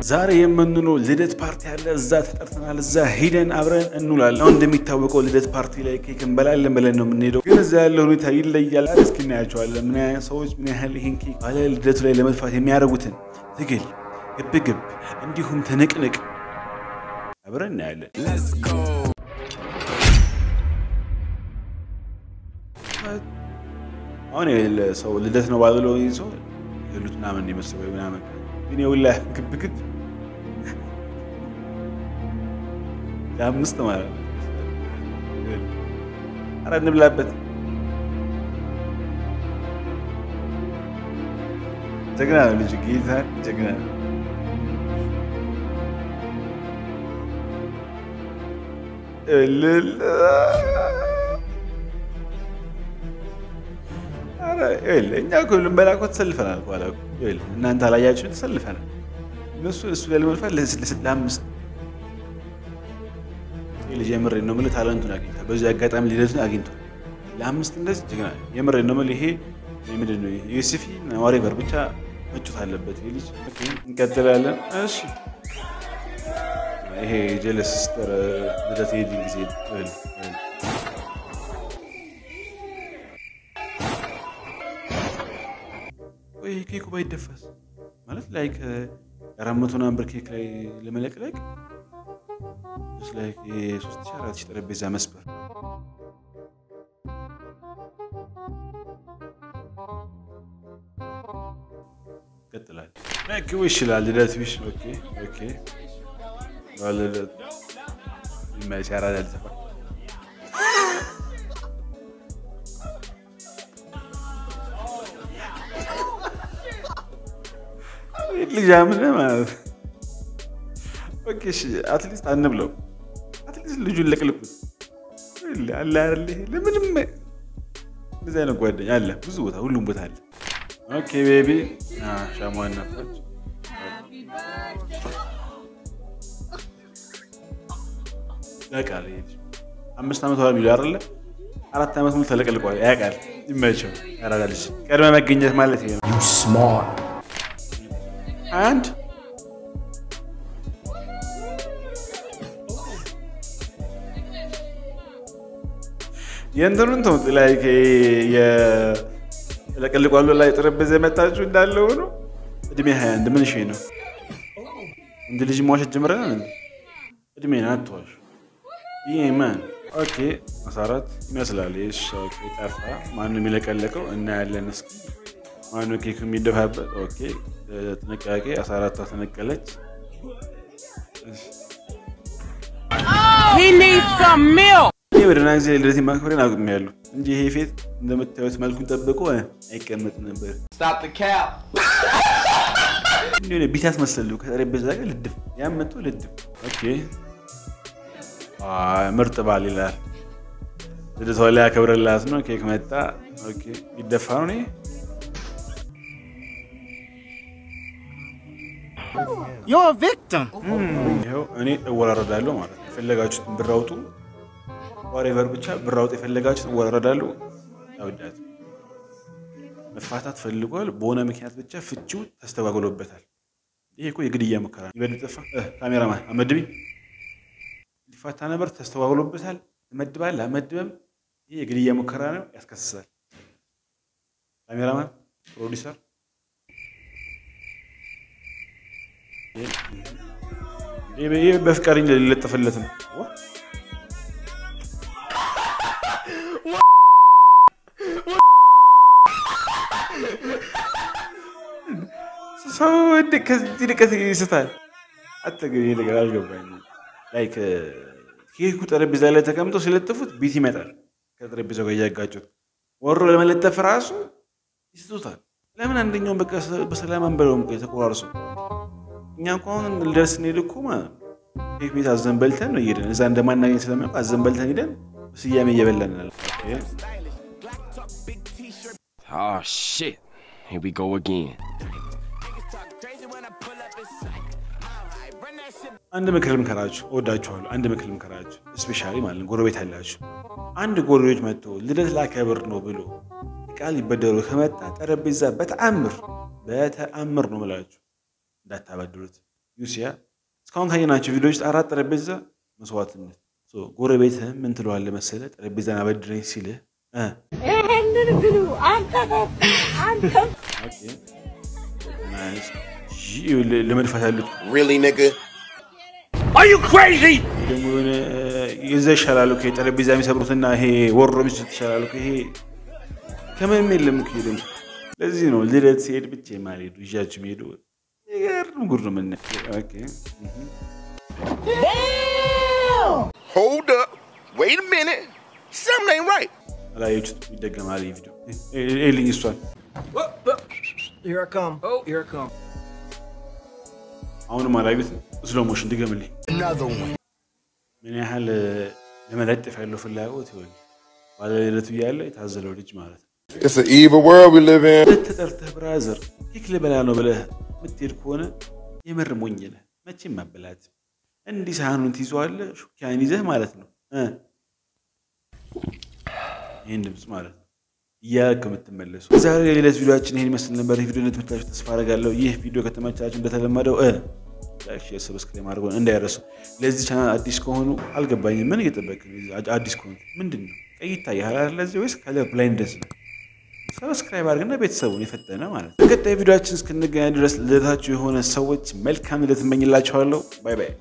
ዛሬ የምንውለው ልደት ፓርቲ አለ። እዛ ተጠርተናል። እዛ ሂደን አብረን እንውላለን። አሁን እንደሚታወቀው ልደት ፓርቲ ላይ ኬክ እንበላለን ብለን ነው የምንሄደው፣ ግን እዛ ያለው ሁኔታ ይለያል። አለ እስኪ እናያቸዋለን። ምን ያህል ሰዎች ምን ያህል ይህን ኬክ ባለ ልደቱ ላይ ለመድፋት የሚያደርጉትን ትግል፣ ግብግብ እንዲሁም ትንቅንቅ አብረን እናያለን። አሁን የሌለ ሰው ልደት ነው ባብሎ ይዞ የሉት ምናምን የመሰበ ምናምን ግን የውላ ግብግብ ለአምስት ማለት ነው። ኧረ እንብላበት። ጀግና ነው ልጁ፣ ጌታ ጀግና ነው። እልል እኛ እኮ ልንበላ እኮ ተሰልፈናል። በኋላ እናንተ አላያችሁ ተሰልፈናል። እነሱ እሱ ላይ ለመልፋት ለአምስት ልጅ የምሬን ነው የምልህ ታለንቱን አግኝቷል። በዚህ አጋጣሚ ልደቱን አግኝቷል። ለአምስት እንደዚህ ጀግና የምሬን ነው የምልህ። ይሄ ምንድን ነው ዩሲፊ ዋሬቨር ብቻ መጩት አለበት ይሄ ልጅ። እንቀጥላለን። እሺ ይሄ ጀለስ ሲስተር ልደት ሄድን ጊዜ ወይ ኬኩ ባይደፋስ ማለት ላይክ አራት መቶ ምናምን ብር ኬክ ላይ ለመለቅለቅ የሶስት ሺህ አራት ሺህ ጠረጴዛ መስበር ይቀጥላል። ኪው ይችላል ልደት ቢሽ ኦኬ ኦኬ ልደት ሲያራዳ ልሰፋ ልጅ ምን ማለት ኦኬ እሺ፣ አትሊስት አንብለው፣ አትሊስት ልጁን ለቅልቁት አለ አይደል? ለምንም እንደዚህ አይነት ጓደኛ አለ ብዙ ቦታ፣ ሁሉም ቦታ አለ። ኦኬ ቤቢ ሻማዋን ናፋች። ያውቃል አምስት ዓመት ኋላ ሚሉ አይደለ? አራት ዓመት ሙሉ ተለቅልቋል። ያውቃል። ይመቸው። ያራዳልች ቀድመ መገኘት ማለት ይሄ ነው። አንድ የእንትኑን ተውት ላይ የለቅልቋሉ ላይ ጠረጴዛ የመጣችሁ እንዳለ ሆኖ እድሜ ሀያ አንድ ምን ሺ ነው? እንድ ልጅ መዋሸት ጀምረናል። እድሜ አትዋሽ። ይህ ማን ኦኬ መሰረት ይመስላል። ጠፋ። ማነው የሚለቀለቀው? እናያለን እስኪ ማነው ኬክ የሚደፋበት? ኦኬ ጥንቃቄ። አስራ አራቷ ተነቀለች። ይህ በደህና ጊዜ ልደት ማክበሬን አቁሜያለሁ እንጂ ይሄ ፌት እንደምታዩት መልኩን ጠብቆ አይቀመጥም ነበር። እንዲሆነ ቢት ያስመሰሉ ከጠረጴዛ ጋር ልድፍ ያመጡ ልድፍ። ኦኬ ምርጥ ባል ይላል። ልደቷ ላይ ያከብረላት ነው። ኬክ መጣ። ኦኬ ይደፋ ነው። ይኸው እኔ እወራረዳለሁ ማለት ነው። የፈለጋችሁትን ብር አውጡ፣ ዋሬቨር ብቻ ብር አውጡ። የፈለጋችሁትን እወራረዳለሁ። ያውዳት መፋታት ፈልጓል። በሆነ ምክንያት ብቻ ፍቺው ተስተጓጉሎበታል። ይሄ እኮ የግድያ ሙከራ ነው። ይበል ጠፋ። ካሜራማን አመድቢ ሊፋታ ነበር፣ ተስተጓጉሎበታል። ትመድባል አመድበም። ይሄ የግድያ ሙከራ ነው፣ ያስከስሳል። ካሜራማን ፕሮዲሰር ይህ በፍቃድ ሊለጠፍለት ነው። ሰው ከዚህ ርቀት ይስታል። አጠገብ ይሄ ነገር አልገባኝም። ላይክ ኬኩ ጠረጴዛ ላይ ተቀምጦ ሲለጥፉት ቢት ይመጣል። ከጠረጴዛው ጋር እያጋጩት ወሮ ለመለጠፍ ራሱ ይስቱታል። ለምን አንደኛውን በቃ በሰላም አንበለውም? የተቆራርሱ እኛ እኮ አሁን ልደርስ ስንሄድ እኮ ማለት ነው ኬክ ቤት አዘን በልተን ነው እየሄድን እዛ እንደማናገኝ ስለሚያውቅ አዘን በልተን ሄደን ስያሜ እየበላን ያለ Oh shit. Here we go again. አንድ ምክር ልምከራችሁ፣ እወዳችኋለሁ። አንድ ምክር ልምከራችሁ፣ ስፔሻሊ ማለት ነው ጎረቤት ያላችሁ። አንድ ጎረቤት መጥቶ ልደት ላከብር ነው ብሎ ቃል ሊበደሩ ከመጣ ጠረጴዛ በተአምር በተአምር ነው ምላችሁ እንዳታበድሩት። ዩሲያ እስካሁን ካየናቸው ቪዲዮዎች አራት ጠረጴዛ መስዋዕትነት። ጎረቤትህም ምን ትለዋለህ መሰለህ? ጠረጴዛን አበድረኝ ሲልህ እ ይሄንን ብሉ አንተ አንተ ኦኬ ናይስ። ይህ ለመድፋት ያሉት Really, nigga? ይህ ደግሞ የሆነ የዛ ይሻላሉ። ይሄ ጠረጴዛ የሚሰብሩትና ይሄ ወሮ የሚስቱት ይሻላሉ። ይሄ ከምንም የለም እኮ ይሄ ደግሞ ለዚህ ነው ልደት ሲሄድ ብቻ የማልሄዱ ይዣችሁ የሚሄዱ ይገርም ጉድ ነው የምናየው። ኦኬ እህ Hold up. Wait a minute. Something ain't right. አላየችሁት ይደገማል ይህ ቪዲዮ ይልኝ እሷን Here I come. Oh, here I come. አሁንም አላዩትም። ስሎ ሞሽን ድገምልኝ። Another one. ምን ያህል ለመለጠፍ ያለው ፍላጎት ይሆን ባለልደቱ እያለ የታዘለው ልጅ ማለት ነው። It's an evil world we live in. ሁለት ተጠርተህ ብራዘር ኬክ ልበላ ነው ብለህ የምትሄድ ከሆነ የምር ሞኝ ነህ። መቼም መበላት እንዲህ ሳህኑን ትይዘዋለህ፣ ሹኪያን ይዘህ ማለት ነው እ ይህን ድምፅ ማለት ነው እያልክ የምትመለሱ። ዛሬ የሌለት ቪዲዮችን ይህን ይመስል ነበር። ይህ ቪዲዮ እንደተመቻችሁ ተስፋ አደርጋለሁ። ይህ ቪዲዮ ከተመቻችሁ እንደተለመደው እ ላይክ፣ ሼር፣ ሰብስክራይብ ማድረጉን እንዳይረሱ። ለዚህ ቻናል አዲስ ከሆኑ አልገባኝም። ምን እየጠበቅ አዲስ ከሆኑ ምንድን ነው ቀይ ይታያል አይደል? ለዚህ ወይስ ከለር ብላይንድነስ ነው? ሰብስክራይብ አድርግና ቤተሰቡን የፈጠነ ማለት ነው። በቀጣይ ቪዲዮችን እስክንገናኝ ድረስ ልደታችሁ የሆነ ሰዎች መልካም ልደት እመኝላችኋለሁ። ባይ ባይ።